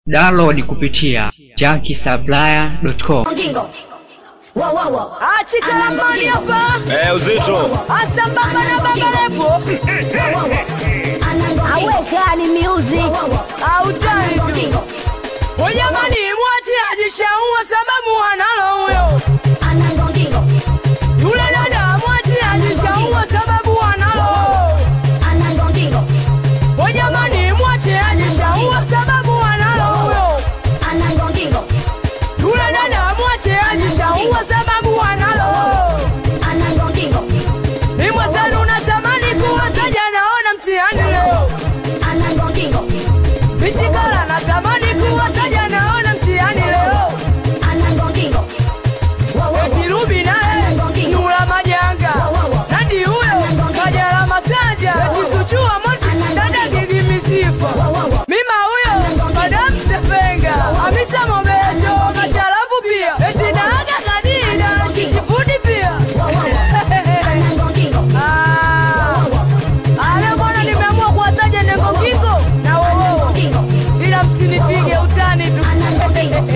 Download kupitia junkiesupplier.com. Ngingo. Wo wo wo. achikalamani hapa Eh, uzito asambamba na babalepo Anango. awekani music autani tu Ngingo. ujamani mwachi ajishaua sababu analo huyo Anango ngingo. yule dada mwachi ajishaua sababu analo Anango ngingo. ujamani mwachi ajishaua sababu analo huyo Anango ngingo. yule dada mwachi ajishaua sababu analo Anango ngingo. ni mwenzenu unatamani kuwataja naona mtihani leo Anango ngingo. Mishikala natamani kuwataja naona mtihani leo Anango ngingo. Wo wo wo. eti Ruby naye Nura Majanga Nandi huyo Kajala Masanja eti Zuchua Moti dada Gigi Misifa Mima huyo Madam Sepenga Hamisa Mobeto Masharafu pia eti Naaga Kadida na Shishi Fudi pia Anango ngingo. Ah, Ale bwana nimeamua kuwataja Nengo Kingo na Wowo Ngingo. ila msinipige utani tu Anango ngingo.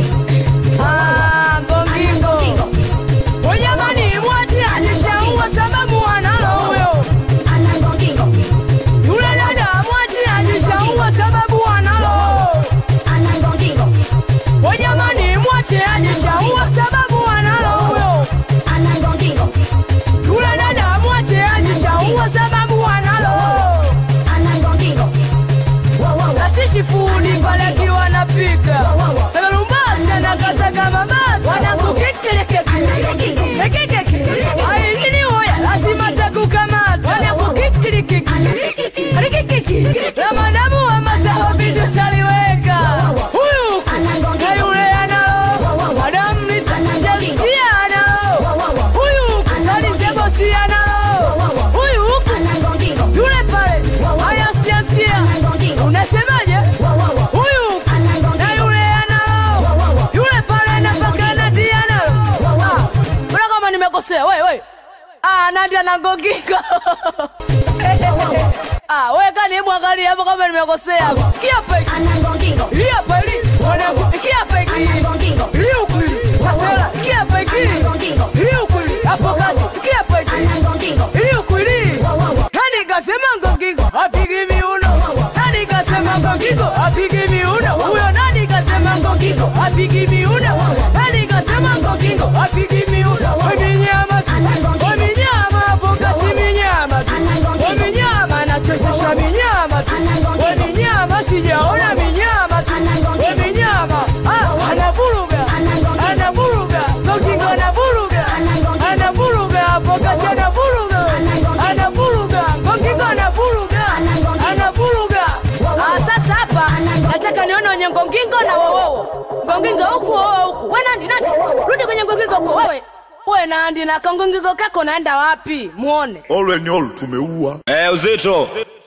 Ah, Ngongingo Ujamani mwachi ajishaua sababu analo huyo Anango ngingo. Yule dada mwachi ajishaua sababu analo Anango ngingo. Ujamani mwachi ajishaua sababu analo huyo Anango ngingo. Yule dada mwachi ajishaua sababu analo Anango ngingo. Wo wo wo. Nashishi fudi pale akiwa anapika Lumbasa na kata kama bata Wanakukikilekeki Kekekeke Ai nini hoya lazima takukamata Wanakukikilekeki Rikikiki Na madamu wa masawa vitu shaliweka Huyu na yule analo Madamu nitajasikia analo Huyu salizebosi analo Huyu huku Anango ngingo. yule pale haya siyasikia Anango ngingo. unasemaje Wo wo wo. huyu Anango na ngingo. yule analo Wo wo wo. yule pale napaka nadi analo Ah, mbona kama nimekosea we we ah nadi anangongika ah we kani hebu angalia hapo kama nimekosea kiapa hiki Anango ngingo. hii hapa hili mwanangu kiapa hiki Anango ngingo. hii huku hili kasela kiapa hiki Anango ngingo. hii huku hili hapo kati kiapa hiki Anango ngingo. hii huku hili Wo wo wo. Nani kasema Ngongingo apigi miuno? Nani kasema Ngongingo apigi miuno? Huyo nani kasema Ngongingo apigi miuno? Nani kasema Ngongingo apigi miuno? Waminyama tu, waminyama hapo kati minyama tu, waminyama anachezesha minyama tu, waminyama sijaona minyama tu, waminyama ah, anavuruga, anavuruga, Ngongingo anavuruga, anavuruga hapo kati anavuruga, anavuruga, Ngongingo anavuruga, anavuruga. Ah, sasa hapa nataka nione wenye Ngongingo na wowowo, Ngongingo huku wowo huku. We Nandi, Nandi, rudi kwenye Ngongingo huko wewe. We Nandi na kangongingo kako naenda wapi? Muone. All when all tumeua Eh, uzito